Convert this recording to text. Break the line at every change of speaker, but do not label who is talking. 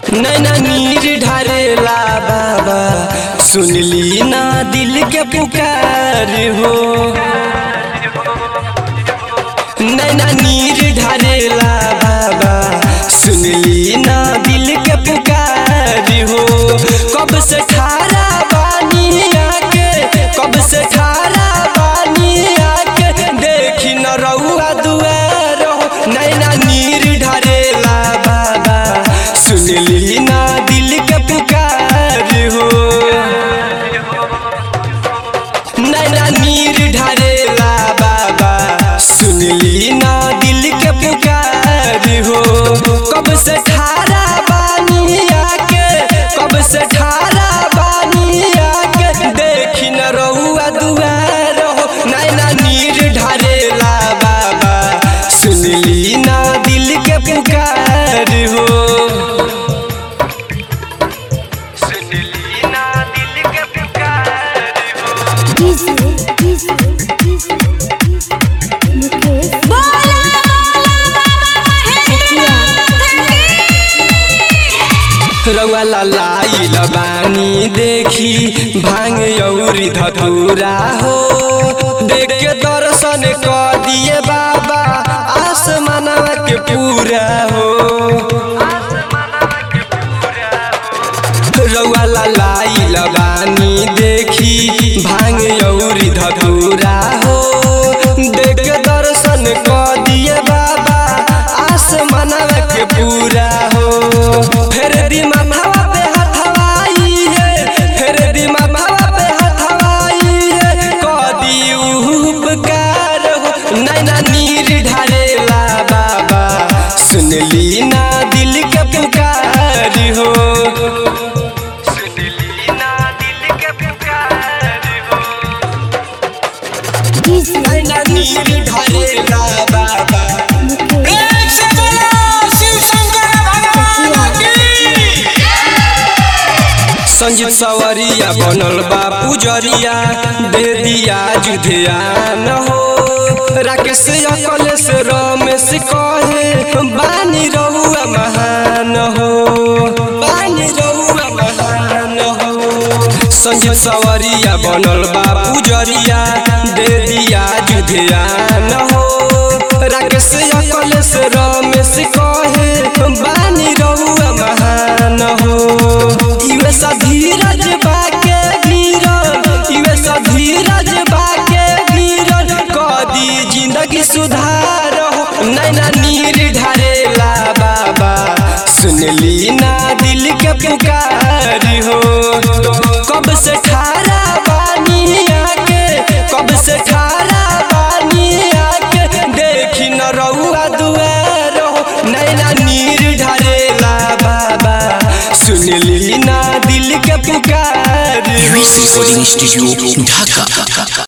नैना नीर ढारेला बाबा सुनली ना दिल के पुकार हो नैना नीर ढारेला बाबा सुनली ना दिल के पुकार हो कब से ठारा बानी आके कब से ठारा बानी आके देखी न रउआ दुआर हो नैना नीर ढारेला बाबा सुनली ना दिल के पुकार हो नैना नीर ढारेला बाबा सुनली ना दिल के पुकार हो कब से ठारा बानी आके कब से ठारा बानी आके देखी न रउआ दुआर हो नैना नीर ढारेला बाबा सुनली ना दिल के पुकार हो सुनली ना दिल के पुकार हो
डीजे डीजे डीजे मुकेश
रउआ लाई बानी देखी भांग औरी धतूरा हो देख के दर्शन क दिए बाबा आसमानवा के पूरा हो रउआ लाई बानी देखी भांग औरी धतूरा हो देख के दर्शन क दिए बाबा आसमानवा के पूरा हो फेर दी माथावा पे हथवाई है फेर दी माथावा पे हथवाई है कदी उपकार हो नैना नीर ढारेला बाबा सुनली ना दिल के पुकार हो सुनली ना दिल के पुकार हो
डीजे
नैना नीर ढारेला बाबा
मुकेश
संजीत सवरिया बनल बा पुजरिया दे दिया जुधियान हो राकेश अकल से रमेश कहे बानी रहुआ महान हो बानी रहुआ महान हो संजीत सवरिया बनल बा पुजरिया दे दिया जुधियान हो राकेश अकल से रमेश कहे बानी रहुआ महान हो इवे सा धीरज बाके गिरल इवे सा धीरज बाके गिरल कदी जिंदगी सुधार हो नैना नीर ढारेला बाबा सुनली ना दिल के पुकार हो कब से ठारा बानी आके कब से ठारा बानी आके देखी न रउआ दुआर हो नैना नीर ढारेला बाबा सुनली ना दिल के पुकार हो
Recording Studio Dhaka.